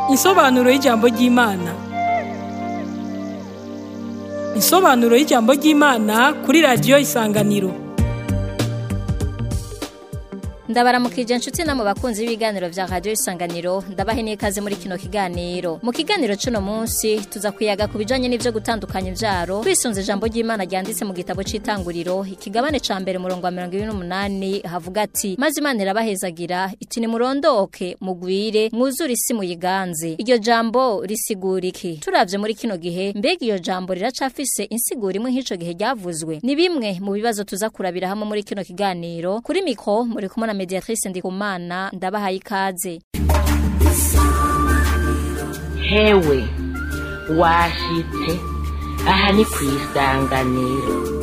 Insobanuro y'ijambo ry'Imana. Insobanuro y'ijambo ry'Imana kuri radiyo Isanganiro. ndabaramukije inshuti no mu bakunzi b'ibiganiro vya radio isanganiro ndabaheniye kaze muri kino kiganiro mu kiganiro cuno munsi tuza kuyaga ku bijanye n'ivyo gutandukanya ivyaro twisunze ijambo ry'imana ryanditse mu gitabo c'itanguriro ikigabane ca mbere murongo wa mirongo ibiri n'umunani havuga ati maze imana irabahezagira iti nimurondoke mugwire mwuzure isi muyiganze iryo jambo risigura iki turavye muri kino gihe mbega iyo jambo riracafise insiguro imwe nk'ico gihe ryavuzwe ni bimwe mu bibazo tuza kurabira hamwe muri kino kiganiro kuri mikro muri kumwe na mediatrice ndikumana ndabahaye ikaze hewe washitse aha ni ku isanganiro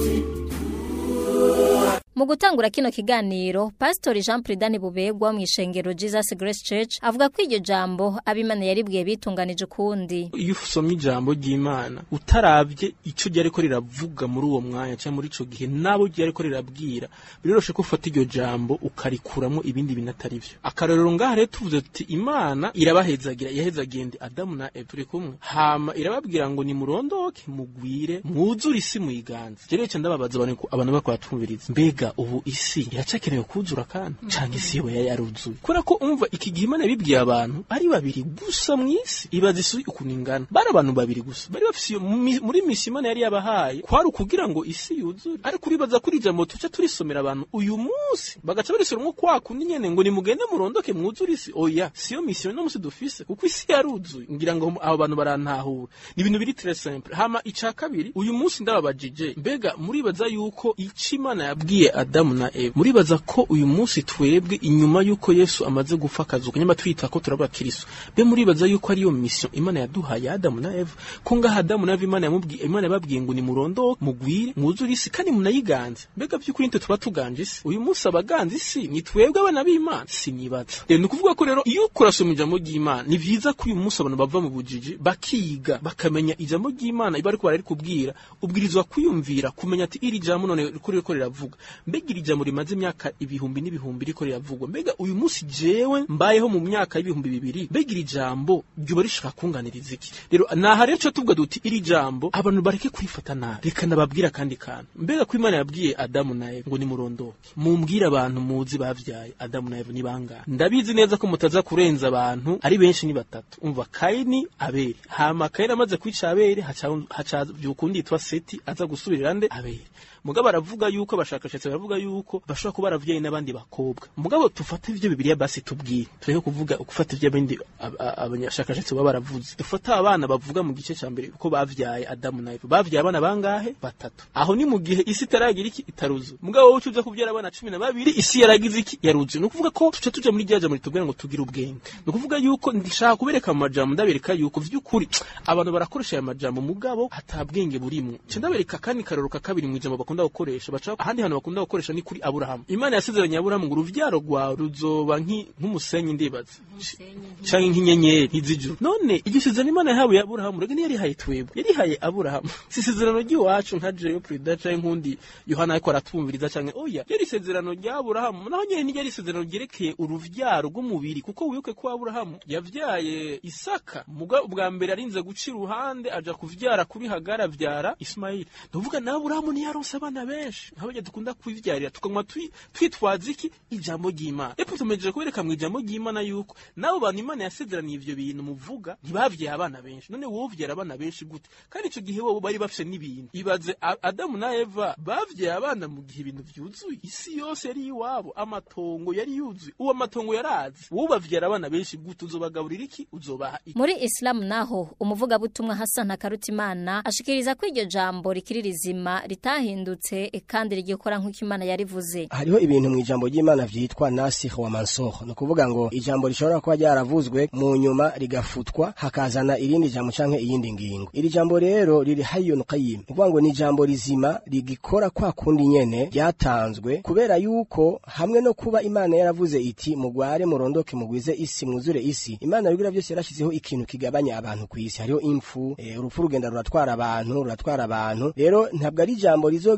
mu gutangura kino kiganiro pastori jean pridani bubegwa mu ishengero jesus grace church avuga ko iryo jambo abimana yaribwiye bitunganije ukundi iyo usomye ijambo ry'imana utaravye ico ryariko riravuga muri uwo mwanya cyangwa muri ico gihe nabo ryariko rirabwira biroroshe ko ufata iryo jambo ukarikuramwo ibindi bintu atari vyo akarorero ngaha rero tuvuze tuti imana irabahezagira yahezagiye ndi adamu na eva turi kumwe hama irababwira ngo nimurondoke mugwire mwuzure isi muyiganze rero ico ndababaza abantu abantu bakora tumviriza mbega ubu isi iracakenewe kuzura kandi canke isi yoba yari yaruzuye kubera ko umva iki gihe imana yabibwiye abantu ari babiri gusa mw'isi ibaza isi ukuntu ingana bari abantu babiri gusa bari bafise iyo mi- muri misi imana yari yabahaye kwari ukugira ngo isi yuzure ariko uribaza kuri ijambo tuca turisomera abantu uyu munsi bagaca barisoramwo kwa kundi nyene ngo nimugende murondoke mwuzure isi oya siyo misiyo no musi dufise kuko isi yaruzuye ngira ngo abo bantu barantahura ni ibintu biri très simple hama ica kabiri uyu munsi ndababajije mbega muribaza yuko ico imana yabwiye adamu na eva muribaza ko uyu munsi twebwe inyuma yuko yesu amaze gupfa akazuka nyuma twita ko turaba kristo be muribaza yuko ariyo mission imana yaduhaye adamu na eva ko ngaha adamu na eva imana yamubwiye imana yababwiye ngo nimurondoke mugwire mwuzure isi kandi munayiganze mbega by'ukuri nitwe tuba tuganje isi uyu munsi abaganze isi ni twebwe abana b'imana sinibaza rero ni ukuvuga ko rero iyo kurasoma ijambo ry'imana ni vyiza ko uyu munsi abantu bava mu bujiji bakiga bakamenya ijambo ry'imana iba ariko bararikubwira ubwirizwa kwiyumvira kumenya ati iri jambo none riko ririko riravuga mbega iri jambo rimaze imyaka ibihumbi n'ibihumbi riko riravugwa mbega uyu munsi jewe mbayeho mu myaka y'ibihumbi bibiri mbega iri jambo ryoba rishaka kunganiriza iki rero naha rero co tuvuga duti iri jambo abantu bareke kurifata nabi reka nababwira kandi kantu mbega ko imana yabwiye adamu na eva ngo nimurondoke mumbwire abantu muzi bavyaye adamu na eva ni bangahe ndabizi neza ko mutaza kurenza abantu ari benshi ni batatu umva kayini abeli hama kayini amaze kwica abeli haca haca vyukundi yitwa seti aza gusubirira nde abeli mugabo baravuga yuko abashakashatsi baravuga yuko bashobora kuba baravyaye n'abandi bakobwa mugabo tufate ivyo bibiliya basi tubwire tureke kuvuga gufata ivyo abandi ab- ab- abanyashakashatsi baba baravuze dufate abana bavuga mu gice ca mbere ko bavyaye adamu na eva bavyaye abana bangahe batatu aho ni mu gihe isi itaragira iki itaruzu mugabo wowe ucuza kuvyara abana cumi na babiri isi yaragize iki yaruzuye ni ukuvuga ko tuca tuja muri rya jambo ritubwira ngo tugire ubwenge ni ukuvuga yuko ndishaka kubereka mu majambo ndabereka yuko vy'ukuri abantu barakoresha aya majambo mugabo ata bwenge burimwo nca ndabereka kandi karoro ka kabiri mu ijambo bakunda gukoresha baca ahandi hantu bakunda gukoresha ni kuri aburahamu imana yasezeranye aburahamu ngo uruvyaro rwawe ruzoba nki- nk'umusenyi ndibaza canke nk'inyenyeri nk'izijuru none iryo sezerano imana yahawe ya aburahamu rega niyo yarihaye twebwe yarihaye aburahamu si isezerano ry'iwacu nka jeyo perida canke nk'undi yohana ariko aratwumviriza canke oya yari isezerano rya aburahamu naho nyene niryo ari isezerano ryerekeye uruvyaro rw'umubiri kuko wibuke ko aburahamu yavyaye isaka muga bwa mbere arinze guca iruhande aja kuvyara kuri hagara avyara ismayili ndavuga na aburahamu niyaronse abana benshi nk'abarya dukunda kwivyarira tukanywa twi- twitwaza iki ijambo ry'imana epo tumejeje kubereka mu ijambo ry'imana yuko n'abo bantu imana yasezeraniye ivyo bintu muvuga ntibavyaye abana benshi none wowe uvyara abana benshi gute kandi ico gihe bobo bari bafise n'ibintu ibaze A- adamu na eva bavyaye abana mu gihe ibintu vyuzuye isi yose yari iwabo amatongo yari yuzuye uwo amatongo yarazi wowe bavyara abana benshi gute uzobagaburira iki uzobaha iki muri isilamu naho umuvugabutumwa hasana karutimana ashikiriza ko iryo jambo rikiri rizima ritahindutse e, kandi rigikora nk'uko imana yarivuze hariho ibintu mu ijambo ry'imana vyitwa nasikh wa mansukh ni ukuvuga ngo ijambo rishobora kuba ryaravuzwe mu nyuma rigafutwa hakazana irindi jambo canke iyindi ngingo iri jambo rero riri hayyun qayyim ni ukuvuga ngo ni ijambo rizima rigikora kwa kundi nyene ryatanzwe kubera yuko hamwe no kuba imana yaravuze iti mugware murondoke mugwize isi mwuzure isi imana bigira byose yarashizeho ikintu kigabanya abantu ku isi hariho impfu eh, urupfu rugenda ruratwara abantu ruratwara abantu rero ntabwo ari ijambo rizogenda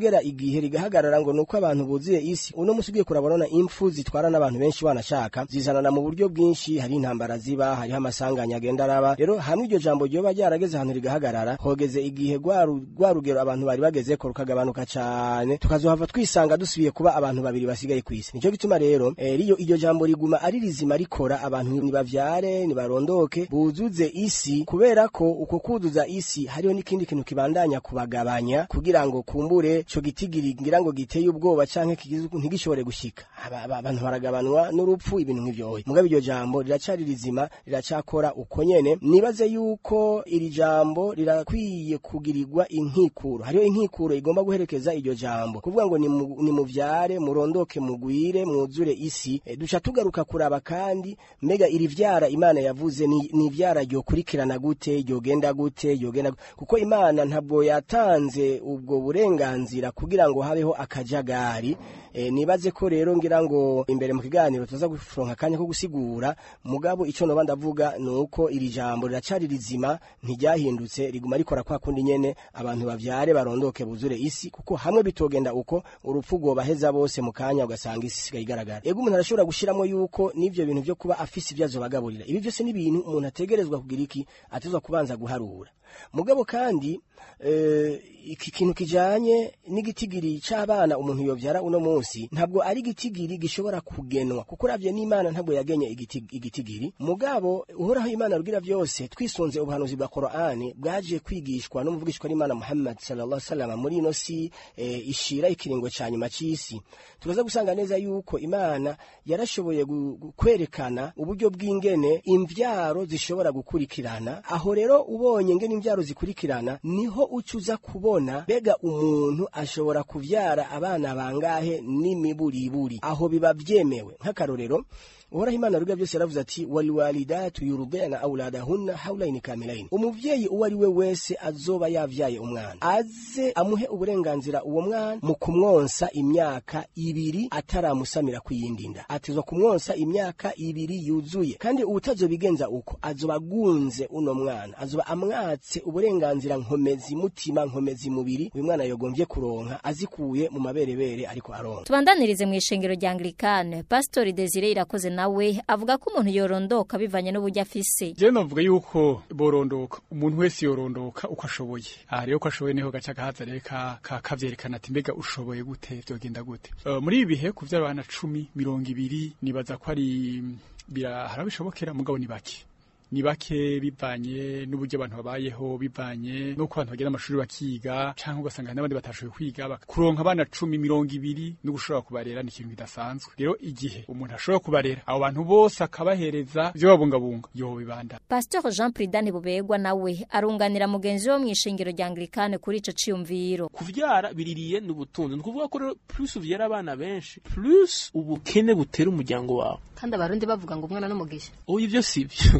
rizogera igihe rigahagarara ngo nuko abantu buzuye isi uno musi ugiye kurabona impfu zitwara n'abantu benshi wanashaka zizanana mu buryo bwinshi hari intambara ziba hariho amasanganya agenda araba rero hamwe iryo jambo ryoba ryarageze ahantu rigahagarara hogeze igihe rwa ru- rwa rugero abantu bari bagezeko rukagabanuka cane tukazohava twisanga dusubiye kuba abantu babiri basigaye ku isi nico gituma rero eh, riyo iryo jambo riguma ari rizima rikora abantu nibavyare nibarondoke buzuze isi kubera ko uko kuzuza isi hariho n'ikindi kintu kibandanya kubagabanya kugira ngo kumbure co gitigiri ngira ngo giteye ubwoba canke kigize- ntigishobore gushika Aba- aba- abantu baragabanwa n'urupfu ibintu nk'ivyoye mugabe iryo jambo riracari rizima riracakora uko nyene nibaze yuko iri jambo rirakwiye kugirirwa inkikuro hariho inkikuro igomba guherekeza iryo jambo kuvuga ngo nimu- nimuvyare murondoke mugwire mwuzure isi e, duca tugaruka kuraba kandi mbega iri vyara imana yavuze ni, ni ivyara ryokurikirana gute ryogenda gute ryogenda gu- kuko imana ntabwo yatanze ubwo burenganzira kugira ngo habeho akajagari e, nibaze ko rero ngira ngo imbere mu kiganiro tuza gufonka akanya ko gusigura mugabo ico noba ndavuga nuko iri jambo riracari rizima ntiryahindutse riguma rikora kwa kundi nyene abantu bavyare barondoke buzure isi kuko hamwe bitogenda uko urupfu rwobaheza bose mu kanya ugasanga isi isigaye igaragara ego umuntu arashobora gushiramo yuko n'ivyo bintu vyo kuba afise ivyo azobagaburira ibi vyose ni ibintu umuntu ategerezwa kugira iki atezwa kubanza guharura mugabo kandi eh, iki kintu kijanye n'igitigiri c'abana umuntu yovyara uno munsi ntabwo ari igitigiri gishobora kugenwa kuko uravye n'imana ntabwo yagenye igiti- igitigiri mugabo uhoraho imana rugira vyose twisunze ubuhanuzi bwa korani bwaje kwigishwa n'umuvugishwa n'imana muhammad sallallahu alaihi wasallam muri ino si eh, ishira ikiringo ca nyuma c'isi turaza gusanga neza yuko imana yarashoboye gu- gu- kwerekana uburyo bw'ingene imvyaro zishobora gukurikirana aho rero ubonye ngene imvyaro zikurikirana niho uca uza kubona bega umuntu ashobora kuvyara abana bangahe n'imiburiburi aho biba vyemewe nk'akarorero uhoraho imana ruga byose yaravuze ati waliwalidatu yurudina auladahunna haulaini kamilaini umuvyeyi uwo ari we wese azoba yavyaye umwana aze amuhe uburenganzira uwo mwana mu kumwonsa imyaka ibiri ataramusamira kw'iyindi nda atezwa kumwonsa imyaka ibiri yuzuye kandi uwutazobigenza uko azoba agunze uno mwana azoba amwatse uburenganzira nkomezi mutima nkomezi mubiri uyu mwana yogombye kuronka azikuye mu maberebere ariko aronka tubandanirize mu ishengero rya anglikane pasitori desire irakoze nawe avuga ko umuntu yorondoka bivanye n'uburyo afise je novuga yuko borondoka umuntu wese yorondoka uko ashoboye aha rero uko ashoboye niho gaca gahaza rero ka- ka- kavyerekana ati mbega ushoboye gute vyogenda gute Eh, muri ibi bihe kuvyara abana cumi mirongo ibiri nibaza ko ari bira- harabishobokera mugabo ni bake ni bake bivanye n'uburyo abantu babayeho bivanye n'uko abantu bagenda amashuri bakiga canke ugasanga hari n'abandi batashoboye kwiga baka- kuronka abana cumi mirongo ibiri no gushobora kubarera ni ikintu kidasanzwe rero igihe umuntu ashobora kubarera abo bantu bose akabahereza ivyo babungabunga yoho bibanda pastor jean pridani bubegwa nawe arunganira mugenzi we wo mu ishengero rya anglikane kuri ico ciyumviro kuvyara biririye n'ubutunzi ni ukuvuga ko rero plus uvyara abana benshi plus ubukene butera umuryango wawe kandi abarundi bavuga ngo umwana n'umugisha oya ivyo sivyo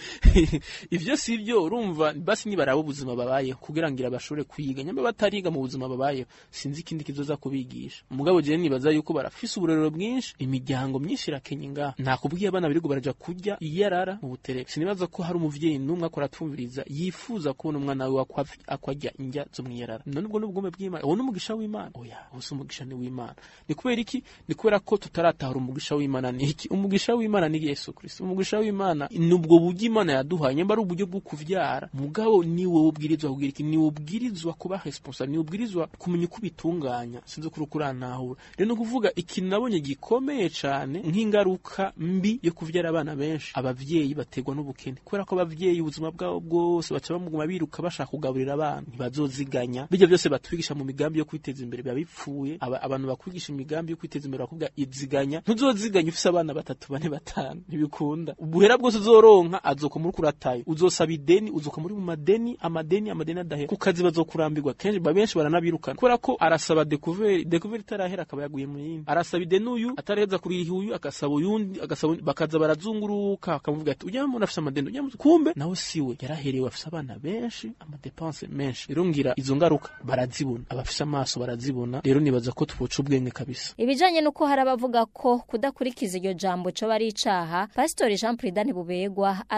ivyo sivyo urumva basi nibaraba ubuzima babayeho kugira ngo bashobore kwiga nyamba batariga mu buzima babayeho sinzi ikindi kizoza kubigisha umugabo jewe nibaza yuko barafise uburorero bwinshi imiryango myinshi irakenye ngaha nakubwiye abana birigo baraja kurya iyarara mu buterere sinibaza ko hari umuvyeyi n'umwe akora atumviriza yifuza kubona umwana we akwa- akwarya indya zo mwiyarara none ubwo n'ubugome bw'imana uwo n'umugisha w'imana oya uwo si umugisha ni w'imana ni kubera iki ni kubera ko tutaratahura umugisha w'imana ni iki umugisha w'imana ni yesu kristo umugisha w'imana ni ubwo buryo imana yaduhaye nyamba ari uburyo bwo kuvyara mugabo ni wowe ubwirizwa kugira iki ni wowe ubwirizwa kuba responsable ni wowe ubwirizwa kumenya uko ubitunganya sinzi kuri uko urantahura rero ni ukuvuga ikintu nabonye gikomeye cane nk'ingaruka mbi yo kuvyara abana benshi abavyeyi bategwa n'ubukene kubera ko abavyeyi ubuzima bwabo bwose baca bamuguma biruka bashaka kugaburira abana ntibazoziganya bijya byose batwigisha mu migambi yo kwiteza imbere biba bipfuye Aba- abantu bakwigisha imigambi yo kwiteza imbere bakubwira iziganya ntuzoziganya ufise abana batatu bane batanu ntibikunda ubuhera bwose uzoronka azoka muri kuratayo uzosaba ideni uzoka muri mu madeni amadeni amadeni adahera ku kazi bazokurambirwa kenshi ba benshi baranabirukana kubera ko arasaba dekuveri dekuveri itarahera akaba yaguye mu yindi arasaba ideni uyu ataraheza kuriha uyu agasaba uyundi agasaba undi, bakaza barazunguruka bakamuvuga ati ujya muntu afise amadeni ujya muntu kumbe nawe siwe yaraherewe afise abana benshi amadepense menshi rero ngira izo ngaruka barazibona abafise amaso barazibona rero nibaza ko twoca ubwenge kabisa ibijanye n'uko hari abavuga ko kudakurikiza iryo jambo coba ari icaha pasitori jean pridani bubegwa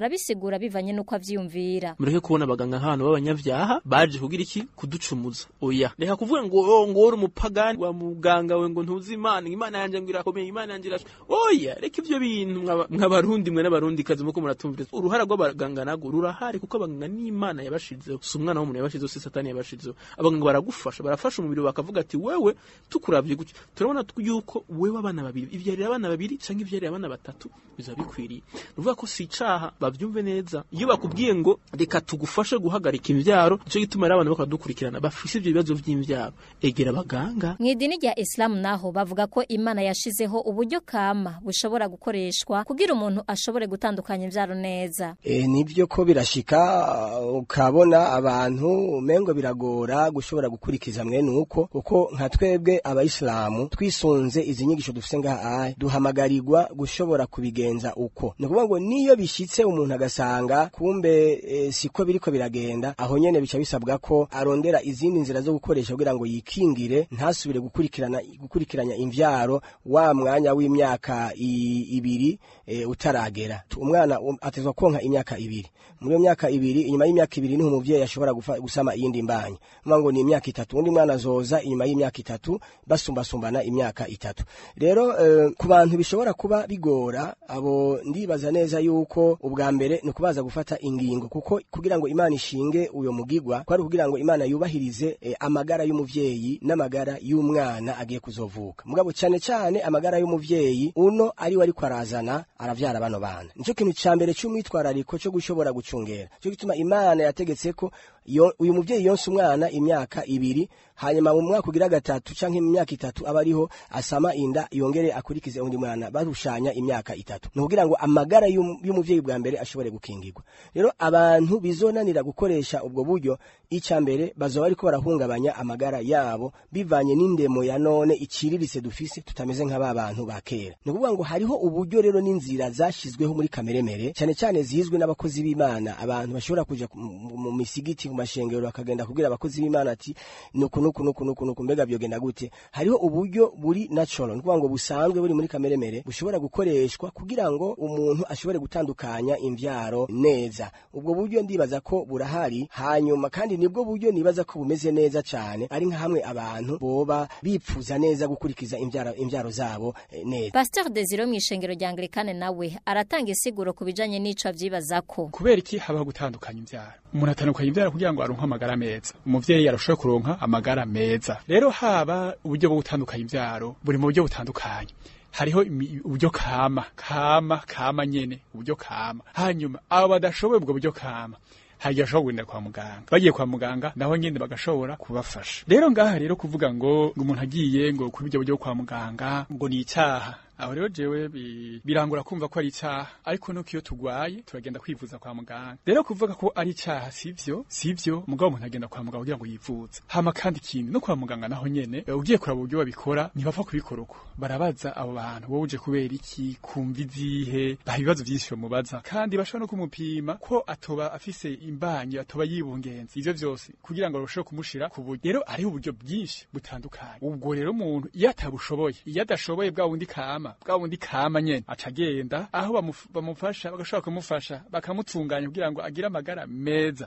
arabisigura bivanye n'uko avyiyumvira mureke kubona abaganga nk'abantu b'abanyavyaha baje kugira iki kuducumuza oya reka kuvuga ngo oh, ngo uri umupagani wa muganga we ngo ntuzi imana imana yanje ngo irakomeye imana yanje irasho oya reka ivyo bintu mwaba- mw'abarundi mwe n'abarundi kazi muko muratumviriza uruhara rw'abaganga nago rurahari kuko abaganga n'imana yabashizeho si umwana w'umuntu yabashizeho si satani yabashizeho abaganga baragufasha barafasha umubiri bakavuga ati wewe tukuravye gutya turabona tw- yuko wewe abana babiri ivyarira abana babiri canke ivyarira abana batatu bizaba bikwiriye nuvuga ko si icaha bavyumve neza iyo bakubwiye ngo reka tugufashe guhagarika imvyaro nico gituma rero abantu bakadukurikirana bafise ivyo bibazo vy'imvyaro egera abaganga mu idini rya isilamu naho bavuga ko imana yashizeho uburyo kama bushobora gukoreshwa kugira umuntu ashobore gutandukanya imvyaro neza E, nivyo ko birashika uh, ukabona abantu umengo biragora gushobora gukurikiza mwene uko kuko nka twebwe abayisilamu twisunze izi nyigisho dufise ngaha aya duhamagarirwa gushobora kubigenza uko ni ukuvuga ngo niyo bishitse umuntu agasanga kumbe e, siko biriko biragenda aho nyene bica bisabwa ko arondera izindi nzira zo gukoresha kugira ngo yikingire ntasubire gukurikirana gukurikiranya imvyaro wa mwanya w'imyaka i- ibiri e, utaragera Tu- umwana um, atezwa konka imyaka ibiri muri iyo myaka ibiri inyuma y'imyaka ibiri niho umuvyeyi ashobora gufa- gusama iyindi mbanyi mvuga ngo ni imyaka itatu undi mwana azoza inyuma y'imyaka itatu basumbasumbana imyaka itatu rero eh, ku bantu bishobora kuba bigora abo ndibaza neza yuko ubwa mbere ni ukubaza gufata ingingo kuko kugira ngo imana ishinge uyo mugigwa kwari kugira ngo imana yubahirize eh, amagara y'umuvyeyi n'amagara y'umwana agiye kuzovuka mugabo cyane cyane amagara y'umuvyeyi uno ari we ariko arazana aravyara bano bana nico kintu ca mbere c'umwitwarariko cyo gushobora gucungera cyo gituma imana yategetse ko yo- uyu muvyeyi yonse umwana imyaka ibiri hanyuma mu mwaka ugira gatatu canke mu myaka itatu aba ariho asama inda yongere akurikize undi mwana barushanya imyaka itatu ni kugira ngo amagara y'um- y'umuvyeyi bwa mbere ashobore gukingirwa rero abantu bizonanira gukoresha ubwo buryo icya mbere bazoba ariko barahungabanya amagara yabo bivanye n'indemo ya none iciriritse dufise tutameze nka ba bantu ba kera ni ukuvuga ngo hariho uburyo rero n'inzira zashyizweho muri kameremere cyane cyane zizwi n'abakozi b'imana abantu bashobora kuja ku- mu mu misigiti mu mashengero bakagenda kubwira abakozi b'imana ati nuku nuku nuku nuku nuku mbega byogenda gute hariho uburyo buri natural ni ukuvuga ngo busanzwe buri muri kameremere bushobora gukoreshwa kugira ngo umuntu ashobore gutandukanya imvyaro neza ubwo buryo ndibaza ko burahari hanyuma kandi nibwo buryo nibaza ko bumeze neza cyane ari nka hamwe abantu boba bipfuza neza gukurikiza imvyaro, imvyaro zabo eh, neza pasteur desire wo mw'ishengero rya anglikane nawe aratanga isiguro ku bijanye n'ico avyibazako kubera iki habaho gutandukanya imbyaro umuntu atandukanya imbyaro kugira ngo aronke amagara meza umuvyeyi arashobora kuronka amagara meza rero haba uburyo bwo gutandukanya imbyaro buri mu buryo butandukanye hariho imi- uburyo kama kama kama nyene uburyo kama hanyuma abo badashoboye ubwo buryo kama hari igihe bashobora kugenda kwa muganga bagiye kwa muganga naho nyene bagashobora kubafasha rero ngaha rero kuvuga ngo ngo umuntu agiye ngo kuri ibyo buryo kwa muganga ngo ni icyaha aho rero jewe bi- birangura kumva ko ari icyaha ariko nuko iyo tugwaye turagenda kwivuza kwa muganga rero kuvuga ko ari icyaha sivyo sivyo mugabo umuntu agenda kwa muganga kugira ngo yivuze hama kandi ikindi no kwa muganga naho nyene eh, ugiye kuraba uburyo babikora ntibapfa kubikora uko barabaza abo bantu wowe uje kubera iki kumva izihe baha ibibazo byinshi bamubaza kandi bashobora no kumupima ko atoba afise imbanyi atoba yibungenze ivyo vyose kugira ngo bashobore kumushira ku buryo rero hariho uburyo bwinshi butandukanye ubwo rero umuntu iyo atabushoboye iyo adashoboye bwa wundi kama bwa wundi kama nyene aca agenda aho bamuf- bamufasha bagashobora kumufasha bakamutunganya kugira ngo agire amagara meza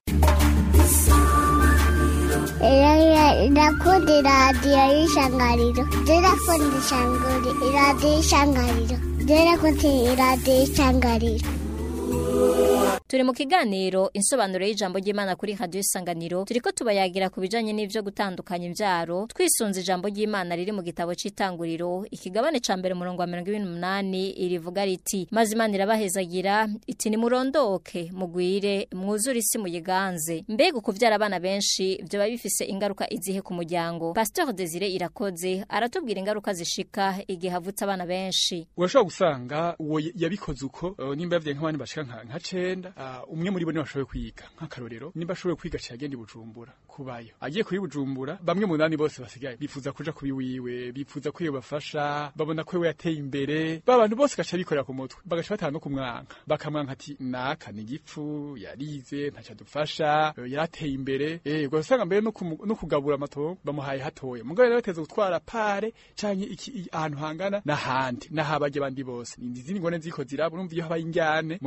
Ndakunda iradiyo y'ishangariro ndakunda ishangari iradiyo y'ishangariro ndakunda iradiyo y'ishangariro turi mu kiganiro insobanuro y'ijambo ry'imana kuri radiyo isanganiro turiko tubayagira ku bijanye n'ivyo gutandukanya imvyaro twisunze ijambo ry'imana riri mu gitabo c'itanguriro ikigabane ca mbere umurongo wa mirongo ibiri n'umunani irivuga riti maze imana irabahezagira iti nimurondoke mugwire mwuzure isi muyiganze mbega ukuvyara abana benshi vyoba bifise ingaruka izihe ku muryango pasteur desire irakoze aratubwira ingaruka zishika igihe havutse abana benshi urashobora gusanga uwo y- yabikoze uko uh, nimba yavye nk'abandi bashika nka nka cenda uh, umwe muri bo niwe ashoboye kwiga nk'akarorero nimba ashoboye kwiga aciye agenda i bujumbura kubayo agiye kuri bujumbura bamwe mu nani bose basigaye bifuza kuja kubi wiwe bifuza ko bafasha babona ko we yateye imbere ba bantu bose gaca bikorera ku mutwe bagaca batana no kumwanka bakamwanka ati naka ni igipfu yarize ntaco adufasha eh, yarateye imbere eh ugasanga mbere no kumu- no kugabura amatongo bamuhaye hatoya mugabo rero bateza gutwara pare canke iki i- ahantu hangana n'ahandi n'ahabajya abandi bose ni izindi ngone ziko ziraba urumva iyo habaye injyane mu muryango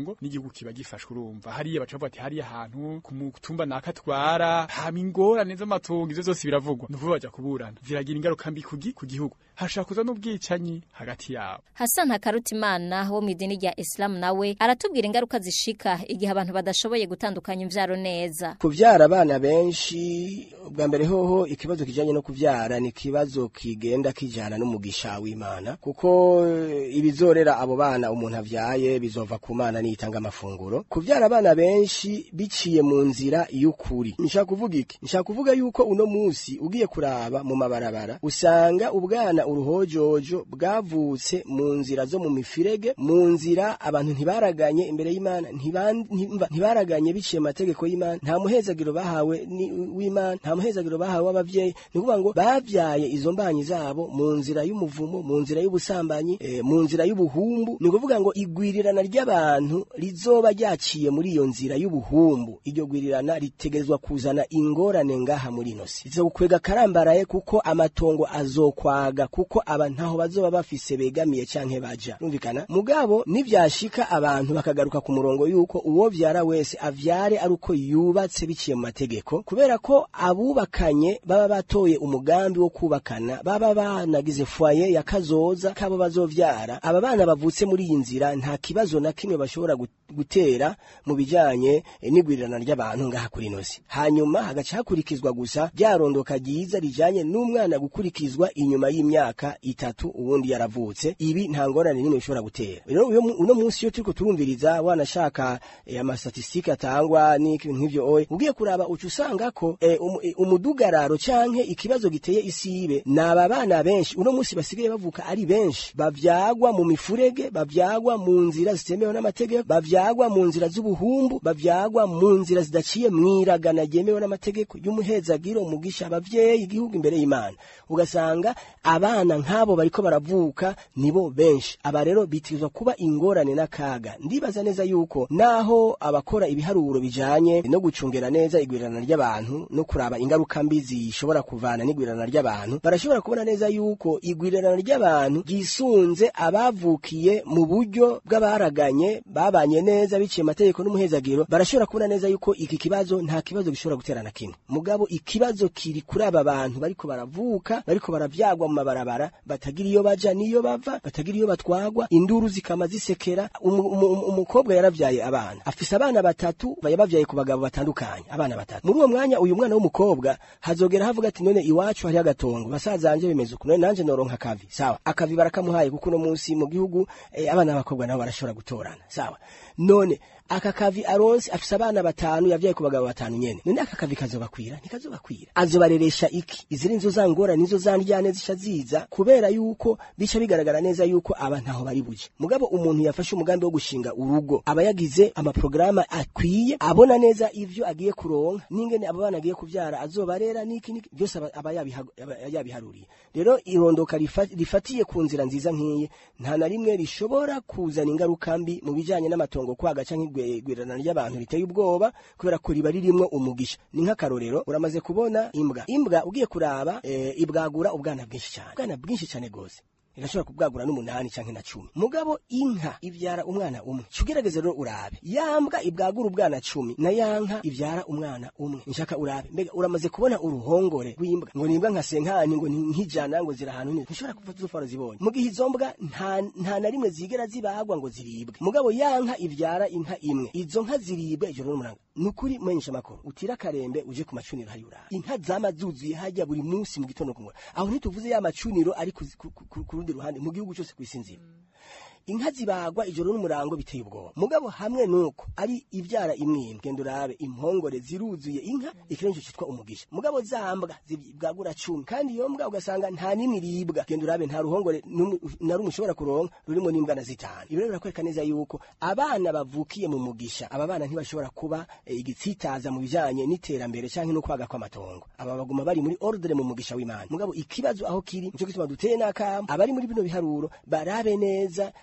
muryango n'igihugu kiba gifashwe urumva hariya baca bavuga ati hariya ahantu ku mutumba naka twara hama ingorane z'amatongo ivyo vyose biravugwa ni ukuvuga baja kuburana ziragira ingaruka mbi ku gi- ku gihugu hashobora kuza n'ubwicanyi hagati yabo Hassan Hakarutimana wo mu idini rya Islam nawe aratubwira ingaruka zishika igihe abantu badashoboye gutandukanya imvyaro neza. kuvyara abana benshi bwa mbere hoho ikibazo kijanye no kuvyara ni ikibazo kigenda kijana n'umugisha w'Imana kuko eh, ibizorera abo bana umuntu avyaye bizova ku mana niyitanga amafunguro kuvyara abana benshi biciye mu nzira y'ukuri nshaka kuvuga iki nshaka kuvuga yuko uno musi ugiye kuraba mu mabarabara usanga ubwana uruhojojo bwavutse mu nzira zo mu mifirege mu nzira abantu ntibaraganye imbere y'Imana ntiban- ntimva- ntibaraganye biciye mu mategeko y'Imana nta muhezagiro bahawe ni- w'Imana nta muhezagiro bahawe w'abavyeyi ni ukuvuga ngo bavyaye izo mbanyi zabo mu nzira y'umuvumo mu nzira y'ubusambanyi eh, mu nzira y'ubuhumbu ni ukuvuga ngo igwirirana ry'abantu rizoba ryaciye muri iyo nzira y'ubuhumbu iryo gwirirana ritegerezwa kuzana ingorane ngaha muri ino si rizokwega karambaraye kuko amatongo azokwaga kuko aba ntaho bazoba bafise begamiye canke baja rumvikana mugabo nivyashika abantu bakagaruka ku murongo yuko uwo vyara wese avyare ari uko yubatse biciye mu mategeko kubera ko abubakanye baba batoye umugambi wo kubakana baba banagize foyer ya kazoza kabo bazovyara aba bana bavutse muri iyi nzira nta kibazo na kimwe bashobora gut- gutera mu bijanye eh, n'igwirirana ry'abantu ngaha kuri ino si hanyuma hagaca hakurikizwa gusa ryarondoka ryiza rijanye n'umwana gukurikizwa inyuma y'imyaka itatu ubundi yaravutse ibi nta ngorane n'imwe bishobora gutera rero uyo mu- uno munsi iyo turiko turumviriza wanashaka eh, amastatistike atangwa n'ibintu nk'ivyo oye ugiye kuraba uca usanga ko eh, um, eh, umudugararo canke ikibazo giteye isibe ni aba bana benshi uno munsi basigaye bavuka ari benshi bavyagwa mu mifurege bavyagwa mu nzira zitemewe n'amategeko bavyagwa mu nzira z'ubuhumbu bavyagwa mu nzira zidaciye mwiragana ryemewe n'amategeko y'umuhezagiro umugisha abavyeyi igihugu imbere y'Imana ugasanga abana nk'abo bariko baravuka nibo benshi aba rero bitirizwa kuba ingorane n'akaga ndibaza neza yuko naho abakora ibiharuro bijanye no gucungera neza igwirirana ry'abantu no kuraba ingaruka mbi zishobora kuvana n'igwirirana ry'abantu barashobora kubona neza yuko igwirirana ry'abantu ryisunze abavukiye mu buryo bw'abaraganye babanye neza biciye amategeko n'umuhezagiro barashobora kubona neza yuko iki kibazo nta kibazo gishobora gutera na kimwe mugabo ikibazo kiri kuri aba bantu bariko baravuka bariko baravyagwa mu mabarabara batagira iyo baja niyo bava batagira iyo batwagwa induru zikama zisekera umu- umu- umu- umukobwa yaravyaye abana afise abana batatu yabavyaye ku bagabo batandukanye abana batatu muri uwo mwanya uyu mwana w'umukobwa hazogera havuga ati none iwacu hariho agatongo basazanje bimeze uku none nanje noronka akavi sawa akavi barakamuhaye kuko uno munsi mu gihugu eh, abana b'abakobwa nabo barashobora gutorana sawa none aka kavi aronse afise abana batanu yavyaye ku bagabo batanu nyene none aka kavi kazobakwira ntikazobakwira azobareresha iki izi nizo za ngorane nizo za ndyane zica ziza kubera yuko bica bigaragara neza yuko aba ntaho bari buje mugabo umuntu yafashe umugambi wo gushinga urugo aba yagize amaprograma akwiye abona neza ivyo agiye kuronka n'ingene abo bana agiye kuvyara azobarera n'iki n'iki byose aba- aba yabiha- aba yabiharuriye rero irondoka rifa- rifatiye ku nzira nziza nk'iyi nta na rimwe rishobora kuzana ingaruka mbi mu bijanye n'amatongo kwaga canke igwirirana ry'abantu riteye ubwoba kubera ko riba ririmwo umugisha ni nk'akarorero uramaze kubona imbwa imbwa ugiye kuraba eh, ibwagura ubwana bwinshi cyane ubwana bwinshi cyane gose irashobora kubwagura n'umunani canke na cumi mugabo inka ivyara umwana umwe cugerageze rero urabe yambwa ibwagura ubwana cumi na yanka ivyara umwana umwe nshaka urabe mbega uramaze kubona uruhongore rw'imbwa ngo nimbwa nka senkani ngo ni nk'ijana ngo ziri ahantu nini ntushobora kuva tuzofara zibonye mu gihe izo mbwa nta, nta na rimwe zigera zibagwa ngo ziribwe mugabo yanka ivyara inka imwe izo nka ziribwa ijoro n'umuranga nukuri mwenyesha amakuru utira akarembe uje ku macuniro hari urabe inka zama zuzuye hajya buri munsi mu gitondo kumura aho ntituvuze ya macuniro ari ku, ku, ku, ku rundi ruhande mu gihugu cyose kwisinzira inka zibagwa ijoro n'umurango biteye ubwoba mugabo hamwe nuko ari ivyara imwe genda urabe impongore ziruzuye inka ikirenjo citwa umugisha mugabo zambwa zibwagura cumi kandi iyo mbwa ugasanga nta nimwe iribwa genda urabe nta ruhongore n'umwe- na rumwe ushobora kuronka rurimo n'imbwa na zitanu ibyo rero birakwereka neza yuko abana bavukiye mu mugisha aba bana ntibashobora kuba eh, igitsitaza mu bijanye n'iterambere canke no kwaga kw'amatongo aba baguma bari muri ordre mu mugisha w'imana mugabo ikibazo aho kiri nico gituma duteye n'akamo abari muri bino biharuro barabe neza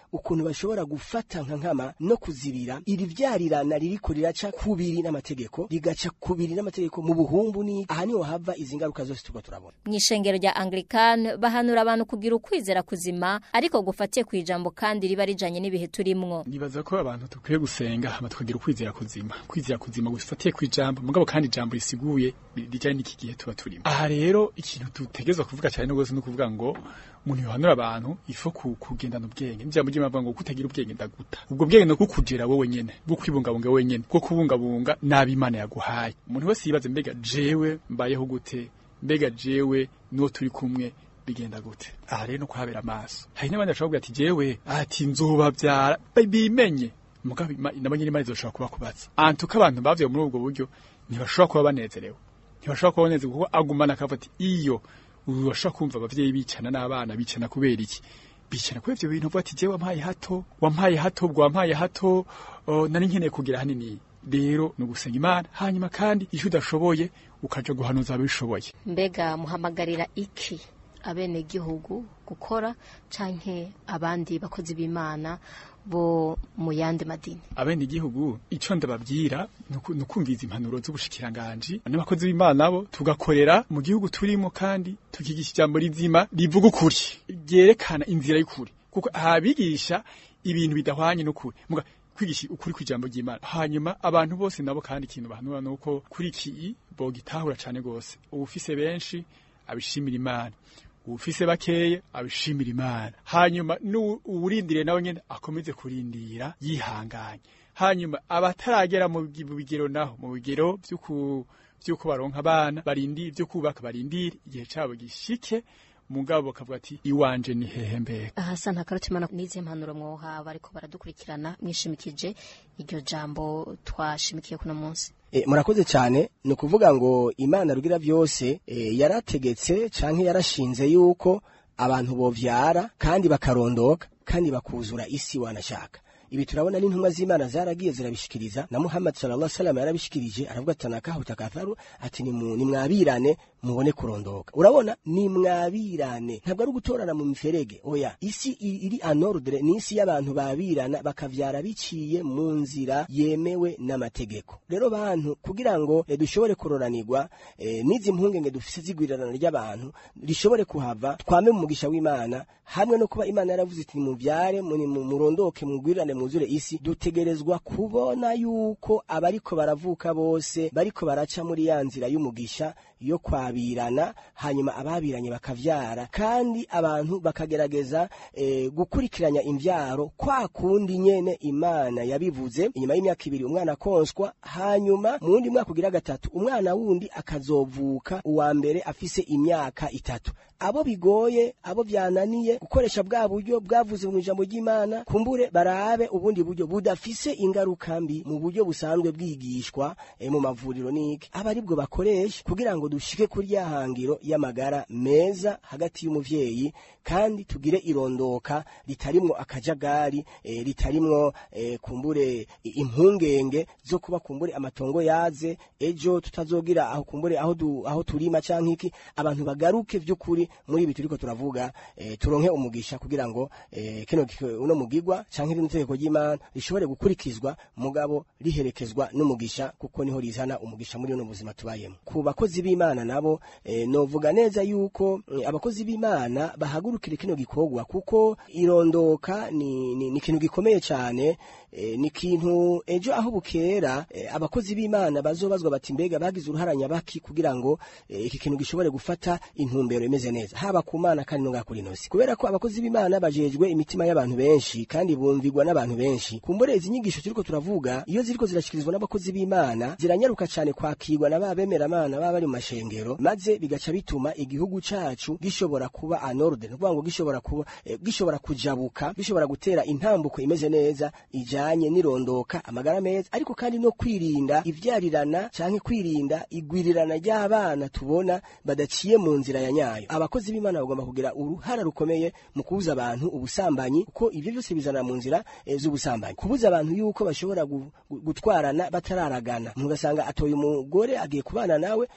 ukuntu bashobora gufata nka nkama no kuzibira iri vyarirana ririko riraca kubiri n'amategeko rigaca kubiri n'amategeko mu buhumbu ni aha niho hava izi ngaruka zose turiko turabona mw'ishengero rya Anglican bahanura abantu kugira ukwizera kuzima ariko gufatiye ku ijambo kandi riba rijanye n'ibihe turimwo nibaza ko abantu dukwiye gusenga hama tukagira ukwizera kuzima kwizera kuzima gufatiye ku ijambo mugabo kandi ijambo risiguye rijanye n'iki gihe tuba turimo aha rero ikintu dutegerezwa kuvuga cyane rwose ni ukuvuga ngo umuntu yohanura abantu ifo ku- kugendana ubwenge n'ijambo ry'imana bavuga ngo kutagira ubwenge ndaguta ubwo bwenge no kukugera wowe nyene bwo kwibungabunga wowe nyene bwo kubungabunga nabi imana yaguhaye umuntu wese yibaze mbega jewe mbayeho gute mbega jewe n'uwo turi kumwe bigenda gute aha rero no kuhabera amaso hari n'abandi bashobora kuvuga ati jewe ati nzobabyara bimenye mugabo ima- nabo nyine imana izoshobora kuba kubaza antuka abantu bavuye muri ubwo buryo ntibashobora kuba banezerewe ntibashobora kuba banezerewe kuko agumana akavuga ati iyo urashobora kumva abavyeyi bicana n'abana bicana kubera iki bicana kubera ivyo bintu uvuga ati jewe wampaye hato wampaye hato bwo wampaye hato oh, nari nkeneye kugira hanini rero ni ugusenga imana hanyuma kandi icyo udashoboye ukaja guhanuza ababishoboye mbega muhamagarira iki abenegihugu gukora canke abandi bakozi b'imana bo mu yandi madini abene igihugu ico ndababwira nuku- nukumviza impanuro z'ubushikiranganji n'abakozi b'imana bo tugakorera mu gihugu turimo kandi tukigisha ijambo rizima rivuga ukuri ryerekana inzira y'ukuri kuko abigisha ibintu bidahwanye n'ukuri muga kwigisha ukuri kw'ijambo ry'imana hanyuma abantu bose nabo kandi ikintu bahanura nuko kuri iki bogitahura cane gose ubufise benshi abishimira imana ufise bakeye abishimira imana hanyuma n'uwurindiriye nawe nyene akomeze kurindira yihanganye hanyuma abataragera mu bi- mu bigero naho mu bigero vy'uku vy'uko baronka abana barindire vyo kubaka barindire igihe cabo gishike mugabo bakavuga ati iwanje ni hehe mbega ahasa ntakarutimana n'izi mpanuro mwoha bariko baradukurikirana mwishimikije iryo jambo twashimikiye kuno munsi E, murakoze cyane ni ukuvuga ngo imana rugira byose e, yarategetse canke yarashinze yuko abantu bovyara kandi bakarondoka kandi bakuzura isi wanashaka ibi turabona n'intumwa z'imana zaragiye zirabishikiriza na muhammad sallallahu alaihi wasallam yarabishikirije aravuga ati nakahu takatharu ati ni mu- nimwabirane mubone kurondoka urabona nimwabirane ntabwo ari ugutorana mu miferege oya isi i- iri anordre ni isi y'abantu babirana bakavyara biciye mu nzira yemewe n'amategeko rero bantu kugira ngo eh, dushobore kuroranirwa eh, n'izi mpungenge dufise zigwirirana ry'abantu rishobore kuhava twame mu mugisha w'imana hamwe no kuba imana yaravuze iti muvyare mu- mu- murondoke mugwirirane mwuzure isi dutegerezwa kubona yuko abariko baravuka bose bariko baraca muri ya nzira y'umugisha yo kwabirana hanyuma ababiranye bakavyara kandi abantu bakagerageza eh, gukurikiranya imvyaro kwa kundi nyene imana yabivuze inyuma y'imyaka ibiri umwana akonswa hanyuma mu wundi mwaka ugira gatatu umwana wundi akazovuka uwa mbere afise imyaka itatu abo bigoye abo byananiye gukoresha bwa buryo bwavuze mu ijambo ry'imana kumbure barabe ubundi buryo budafise ingaruka mbi mu buryo busanzwe bwigishwa eh, mu mavuriro niki aba aribwo bakoresha kugira ngo dushike kuri ya hangiro y'amagara meza hagati y'umuvyeyi kandi tugire irondoka ritarimwo akajagari eh, ritarimwo eh, kumbure i- impungenge zo kuba kumbure amatongo yaze ejo tutazogira aho kumbure aho, du, aho turima canke iki abantu bagaruke vy'ukuri muri ibi turiko turavuga eh, turonke umugisha kugira ngo eh, kino gi- uno mugigwa canke rino tegeko ry'imana rishobore gukurikizwa mugabo riherekezwa n'umugisha kuko niho rizana umugisha muri uno buzima tubayemo ku bakozi b'imana nabo eh, novuga neza yuko eh, abakozi b'imana bahagurukire kino gikorwa kuko irondoka ni, ni, ni ikintu gikomeye cyane eh, ni ikintu ejo aho bukera eh, abakozi b'imana bazobazwa bati mbega bagize uruhara nyabaki kugira ngo eh, iki kintu gishobore gufata intumbero imeze neza haba ku mana kandi no ngakuri inosi kubera ko abakozi b'imana bajejwe imitima y'abantu benshi kandi bumvigwa n'abantu benshi kumbure izi nyigisho turiko turavuga iyo ziriko zirashikirizwa n'abakozi b'imana ziranyaruka cyane kwakirwa na ba bemeramana baba bari mu mashengero maze bigaca bituma igihugu cacu gishobora kuba anorde ni ukuvuga ngo gishobora kuba eh, gishobora kujabuka gishobora gutera intambuko imeze neza ijanye n'irondoka amagara meza ariko kandi no kwirinda ivyarirana canke kwirinda igwirirana ry'abana tubona badaciye mu nzira ya nyayo abakozi b'imana bagomba kugira uruhara rukomeye mu kubuza abantu ubusambanyi kuko ivyo byose bizana mu nzira eh, z'ubusambanyi kubuza abantu yuko bashobora gu- gu- gutwarana batararagana umuntu ugasanga atoye umugore agiye kubana nawe ngo tuzo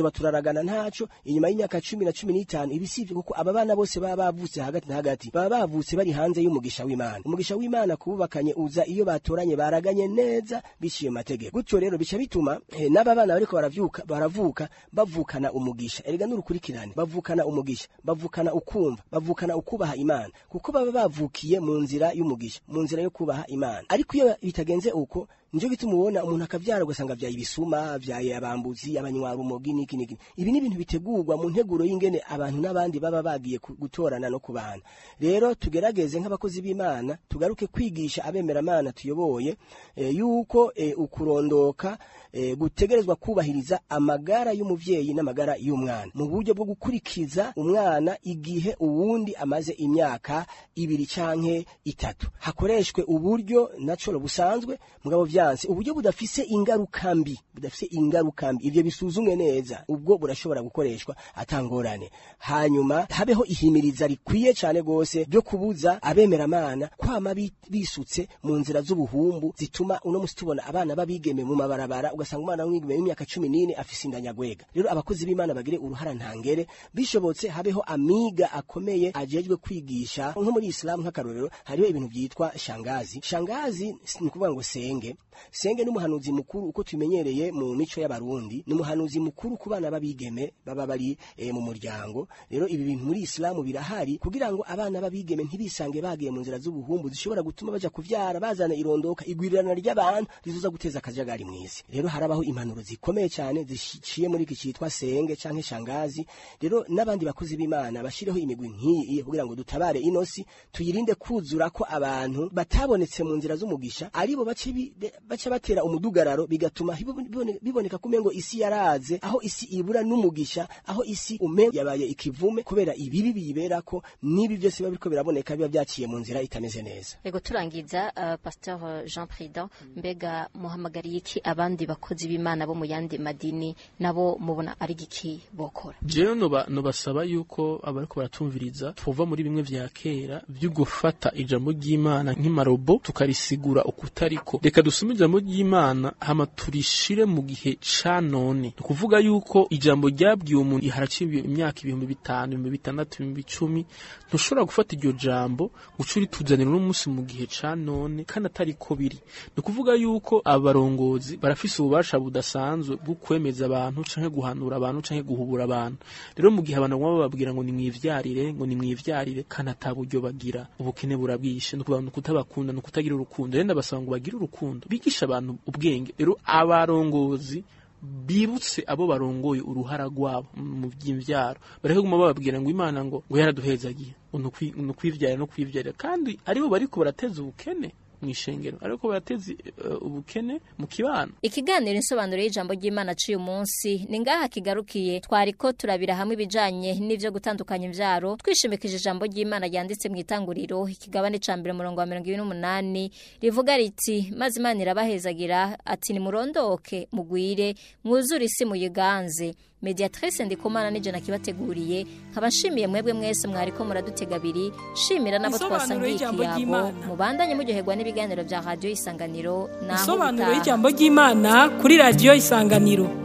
tuzoba turaragana ntaco inyuma y'imyaka cumi na cumi n'itanu ibisivye kuko aba bana bose baba bavutse hagati na hagati baba bavutse bari hanze y'umugisha w'imana umugisha w'imana kububakanye uza iyo batoranye baraganye neza biciye mu mategeko gutyo rero bica bituma eh, n'aba bana bariko baravyuka baravuka bavukana umugisha erega n'urukurikirane bavukana umugisha bavukana ukumva bavukana ukubaha imana kuko baba bavukiye mu nzira y'umugisha mu nzira yo kubaha imana ariko iyo bitagenze uko nico gituma ubona umuntu akavyara ugasanga vyaye ibisuma vyaye abambuzi abanywara umogi niki niki ibi ni ibintu bitegurwa mu nteguro y'ingene abantu n'abandi baba bagiye ku- gutorana no kubana rero tugerageze nk'abakozi b'imana tugaruke kwigisha abemeramana tuyoboye e, yuko e, ukurondoka e, gutegerezwa kubahiriza amagara y'umuvyeyi n'amagara y'umwana mu buryo bwo gukurikiza umwana igihe uwundi amaze imyaka ibiri canke itatu hakoreshwe uburyo nacolo busanzwe mugabo vyanse uburyo budafise ingaruka mbi budafise ingaruka mbi ivyo bisuzumwe neza ubwo burashobora gukoreshwa atangorane hanyuma habeho ihimiriza rikwiye cane gose ryo kubuza abemeramana kwama bi- bisutse mu nzira z'ubuhumbu zituma uno musi tubona abana babigeme mu mabarabara ugasanga umwana w'umwigeme w'imyaka cumi n'ine afise indanyagwega rero abakozi b'imana bagire uruhara ntangere bishobotse habeho amiga akomeye ajejwe kwigisha nko muri isilamu nk'akarorero hariho ibintu vyitwa shangazi shangazi ni ukuvuga ngo senge senge n'umuhanuzi mukuru uko tumenyereye mu mico y'abarundi ni umuhanuzi mukuru ku bana b'abigeme baba bari e, mu muryango rero ibi bintu muri isilamu birahari kugira ngo abana b'abigeme ntibisange bagiye mu nzira z'ubuhumbu zishobora gutuma baja kuvyara bazana irondoka igwirirana ry'abantu rizoza guteza akajagari mw'isi rero harabaho impanuro zikomeye cyane ziciye muri iki cyitwa senge canke shangazi rero n'abandi bakozi b'imana bashireho imigwi nk'iyi kugira ngo dutabare inosi tuyirinde kuzura ko abantu batabonetse mu nzira z'umugisha aribo bace bi- be- baca batera umudugararo bigatuma hibo- bibone- biboneka kumengo isi yaraze aho isi ibura n'umugisha aho isi ume yabaye ikivume kubera ibibi biyiberako n'ibi byose biba biriko biraboneka biba byaciye mu nzira itameze neza Ego turangiza uh, Pasteur Jean Prudent mbega muhamagariye iki abandi bakozi b'Imana bo mu yandi madini nabo mubona ari giki bokora jewe noba nobasaba yuko abariko baratumviriza twova muri bimwe vya kera vyo gufata ijambo ry'imana nk'imarobo tukarisigura ukutariko reka dusome ijambo ry'imana hama turishire mu gihe ca none ni ukuvuga yuko ijambo ryabwiye umuntu haraciye imyaka ibihumbi bitanu ibihumbi bitandatu ibihumbi icumi ntushobora gufata iryo jambo guca urituzanira uno munsi mu gihe ca none kandi atari ko biri ni ukuvuga yuko abarongozi barafise ububasha budasanzwe bwo kwemeza abantu canke guhanura abantu canke guhubura abantu rero mu gihe abantu baba bababwira ngo nimwivyarire ngo nimwivyarire kandi ata buryo bagira ubukene burabwishe ni ukuvuga ngo ni ukutabakunda ni ukutagira urukundo rero ndabasaba ngo bagire urukundo bigisha abantu ubwenge rero abarongozi bibutse abo barongoye uruhara rwabo mu by'imvyaro bareke guma bababwira ngo imana ngo ngo yaraduhezagiye ngo ni ukwi- ni ukwivyarira no kwivyarira kandi aribo bariko barateza ubukene mw'ishengero ariko barateza eh, ubukene mu kibano Ikiganiro insobanuro y'ijambo ry'Imana cy'uyu munsi ni ngaha kigarukiye twariko turabira hamwe ibijanye n'ivyo gutandukanya imvyaro twishimikije ijambo ry'Imana ryanditse mu itanguriro ikigabane ca mbere umurongo wa mirongo ibiri n'umunani rivuga riti maze Imana irabahezagira ati nimurondoke mugwire mwuzure isi muyiganze mediatrice ndikumana nije nakibateguriye nkaba nshimiye mwebwe mwese mwariko muradutega abiri shimira nabo Isobanuro twasangiye y'ijambo ikiyabo ry'Imana. mubandanye muryoherwa n'ibiganiro vya radio isanganiro naho isobanuro ubutaha. y'ijambo ry'imana kuri radiyo isanganiro